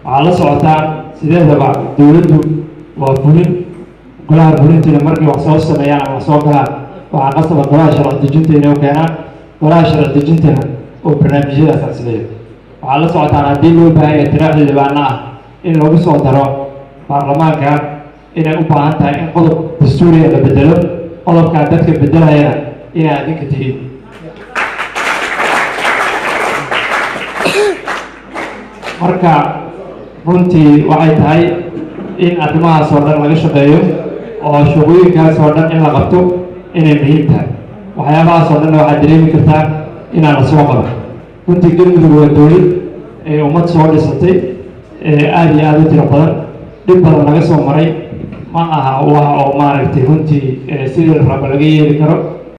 waxaa la socotaan sideedaba dowladdu waa fulin golaha fulintiina markay wax soo sameeyaan ama wax soo galaan waxaa qasaba golaha sharci dejinta inay u keenaan golaha sharci dejintana oo barnaamijyadaas asleeyo waxaa la socotaan haddii loo baahan yahay tiraaxda dhibaana ah in lagu soo daro baarlamaanka inay u baahan tahay in qodob dastuuriga la bedelo qodobkaa dadka bedelayana inay adinka tihiin marka runtii waxay tahay in arrimahaas oo dhan laga shaqeeyo oo shaqooyinkaas oo dhan in la qabto inay muhiim tahay waxyaabahaas oo dhanna waxaad dareemi kartaa inaan la soo qaban runtii galmudug waa dowlad ee ummad soo dhisatay ee aada iyo aada u tiro badan dhib badan laga soo maray ma aha wax oo maaragtay runtii sidii raba laga yeeli karo